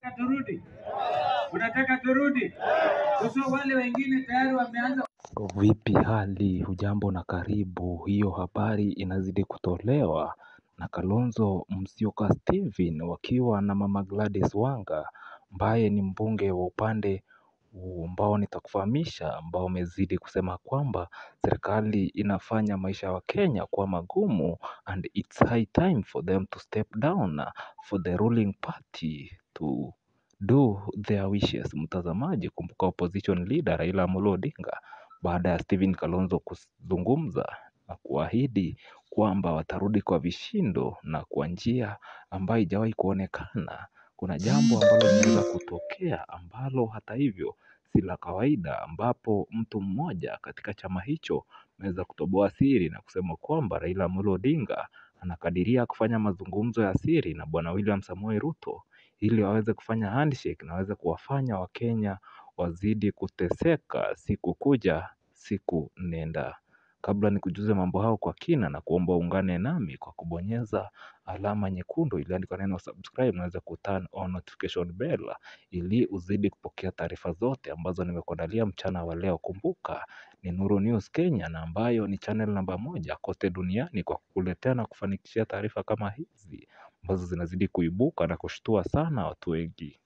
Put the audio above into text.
turudi? Unataka turudi? Sasa wale wengine tayari wameanza Vipi hali hujambo na karibu hiyo habari inazidi kutolewa na Kalonzo Musyoka Steven wakiwa na mama Gladys Wanga ambaye ni mbunge wa upande ambao nitakufahamisha ambao umezidi kusema kwamba serikali inafanya maisha ya wakenya kuwa magumu and it's high time for them to step down for the ruling party to do their wishes. Mtazamaji kumbuka opposition leader Raila Amolo Odinga baada ya Stephen Kalonzo kuzungumza na kuahidi kwamba watarudi kwa vishindo na kwa njia ambayo haijawahi kuonekana. Kuna jambo ambalo linaweza kutokea ambalo hata hivyo si la kawaida, ambapo mtu mmoja katika chama hicho ameweza kutoboa siri na kusema kwamba Raila Amolo Odinga anakadiria kufanya mazungumzo ya siri na bwana William Samoei Ruto ili waweze kufanya handshake na waweze kuwafanya Wakenya wazidi kuteseka siku kuja siku nenda. Kabla nikujuze mambo hayo kwa kina na kuomba uungane nami kwa kubonyeza alama nyekundu iliyoandikwa neno subscribe, naweza kuturn on notification bell ili uzidi kupokea taarifa zote ambazo nimekuandalia mchana wa leo. Kumbuka ni Nuru News Kenya na ambayo ni channel namba moja kote duniani kwa kukuletea na kufanikishia taarifa kama hizi ambazo zinazidi kuibuka na kushtua sana watu wengi.